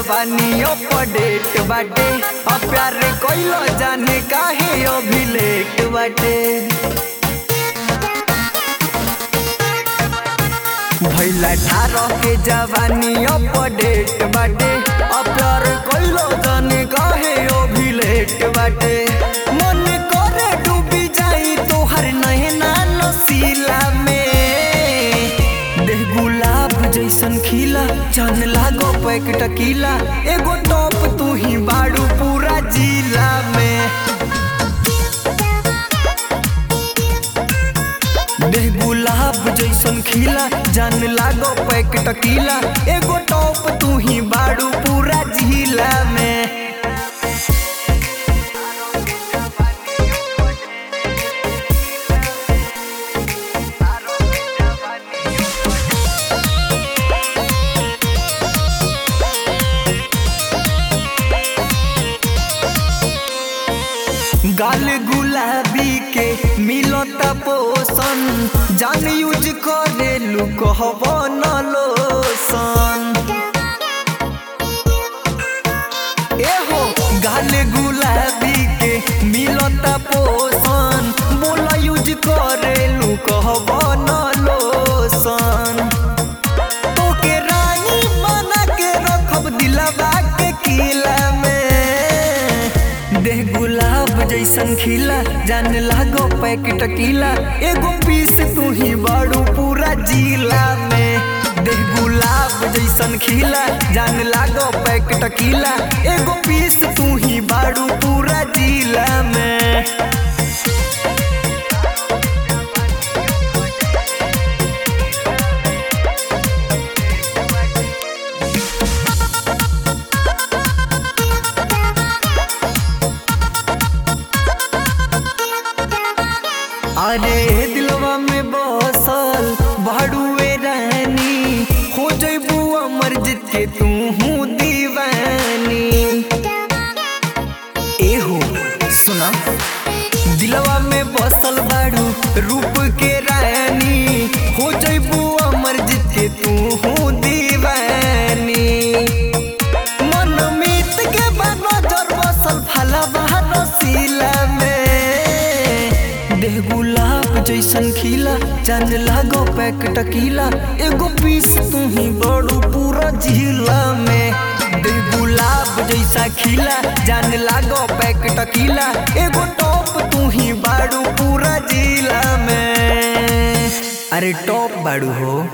जवानी अपडेट बाटे अब प्यार कइलो जाने काहे अभी लेट बाटे भैला ठारह के जवानी अपडेट बाटे अब प्यार कइलो जाने काहे अभी लेट बाटे मन करे डूबी जाई तोहर नैना नसीला में देह गुलाब जैसन खिला चांद लागो पैक टकीला एगो टॉप तू ही बाड़ू पूरा जिला में देह गुलाब जैसन खिला जान लागो पैक टकीला एगो टॉप तू ही बाड़ू पूरा जिला में गाल गुलाबी के मिलता पोषण जान यूज करे लू कहब न लोसन एहो गाल गुलाबी के मिलता पोषण बोला यूज करे लू कहब न लोसन तोके रानी बना के रखब दिलवा के किला में देह गुलाब जैसन खिला जान लागो पैक टकीला एगो पीस तू ही बाड़ू पूरा जिला में देह गुलाब जैसन खिला जान लागो पैक टकीला एगो पीस तू ही बाड़ू पूरा जिला में अरे दिलवा में बसल भाड़ुए रानी हो जइबू अमर जीत के तू हूँ दीवानी एहो सुना दिलवा में बसल बाड़ू रूप के रानी हो जइबू अमर जीत के तू हूँ दीवानी मन मीत के बाद नजर बसल फलवा रसीला में देह गुलाब जैसन खिला चांद लागो पैक टकीला एगो पीस तू ही बड़ू पूरा जिला में देह गुलाब जैसा खिला जान लागो पैक टकीला एगो टॉप तू ही बाड़ू पूरा जिला में अरे टॉप बाड़ू हो